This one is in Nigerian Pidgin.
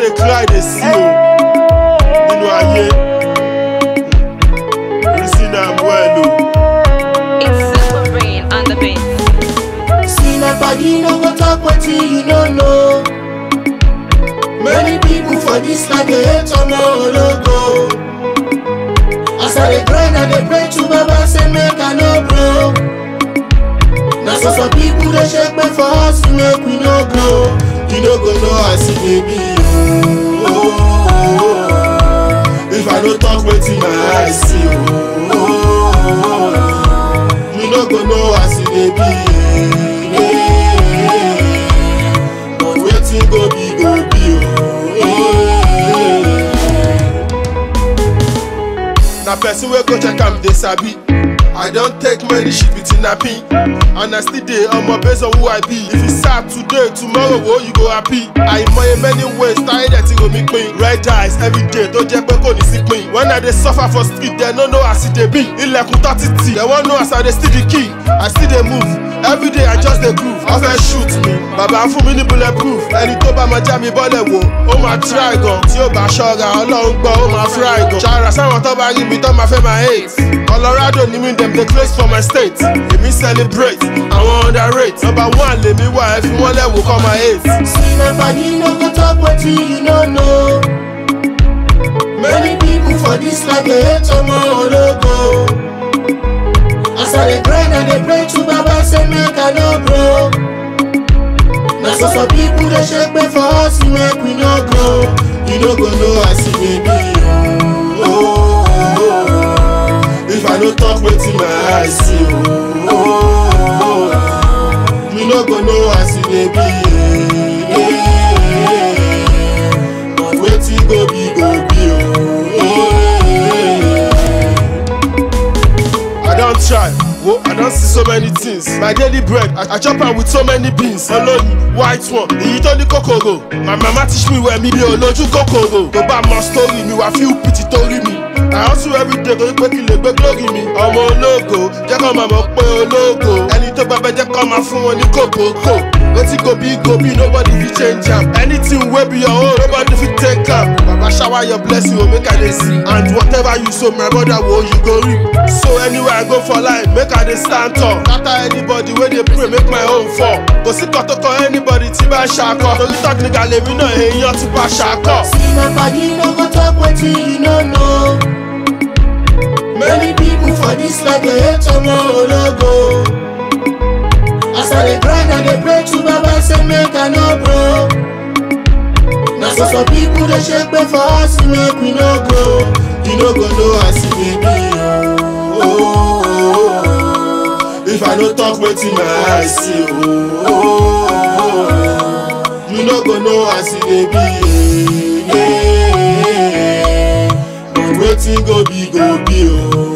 dey cry dey see o nínú ayé reason am well o. It's Super Brain on the beat. See my body no go talk wetin you no know. Many people for this life dey hate on my ologo. As I dey grind, I dey pray to Baba say make I no broke. Na so some people dey shake me for us make we no grow. You no go know as e dey be o. If I no talk wetin my eyes see o. You no go know as e dey be. But wetin go be go be o. na person wey go check am dey sabi i don take many shit with nappy and i still dey omo based on who i be if you sad today tomorrow wo you go happy àìmọye many ways táyé dẹ̀ ti rò mí pin red eyes everyday tó jẹ́ pé kò ní sí pin when i dey suffer for street dem no know as e dey be ilẹ̀kùn tó títì dem wan know as i dey still the key i still dey move everyday i just dey groove wọ́n fẹ́ shoot mi bàbá fún mi ní bullet proof ẹni tó bá máa já mi bọ́lẹ̀ wò ó máa try gan tí ó bá ṣọ́ra ọlọ́run gbọ́ ó máa fry gan ṣàrà sáwọn tó bá rí mi tó máa fẹ́ máa hate colorado ni mi dem dey close for my state èmi celebrate àwọn underrate number one lèmi wà ẹ fi wọ́n lẹ́wọ̀ kọ́ máa hate. See my body no go talk wetin you no know. Many people for this life dey hate on my ologo. As I dey grind, I dey pray to Baba say make I no broke. Na so some people dey shake me for us make we no grow. You no go know as e dey be o. If I no talk wetin my eyes see o. You no go know as e dey be. But wetin go be go be o. I don try, wo I don see so many things. My daily bread, I, I chop am with so many beans. Olóyin, white one, èyí tó ní kòkòrò. My mama teach me well, mi bí olójú kòkòrò. Tó bá mọ story mi, wà feel pity torí mi. I hustle every day torí pé kí lè gbé glory mi. Ọmọ ológo, jẹ́ kó máa mọ̀ pé ológo. Ẹni tó gbàgbẹ́ jẹ́ kó máa fún wọn ní kòkòkò. Wetin go be go be, nobody fit change am. Anything wey be your own, nobody fit take am. Baba shower your blessing, o make I dey see. And whatever you sow, my brother, wo you go reap. So anywhere I go for life, make I dey stand tall. Scatter anybody wey dey pray, make my own fall. Kò sí kan tó kọ anybody tí bá ṣakọ. Torí technical lèmi náà èèyàn ti bá ṣakọ. See my body no go talk wetin you no know. Many people for this life dey hate on my ologo. As I dey grind, I dey pray to Baba say make I no broke. Na so some people dey shake me for us make we no grow. You no go know as e dey be o. If I no talk wetin my eyes see o. You no go know as e dey be. But wetin go be go be o.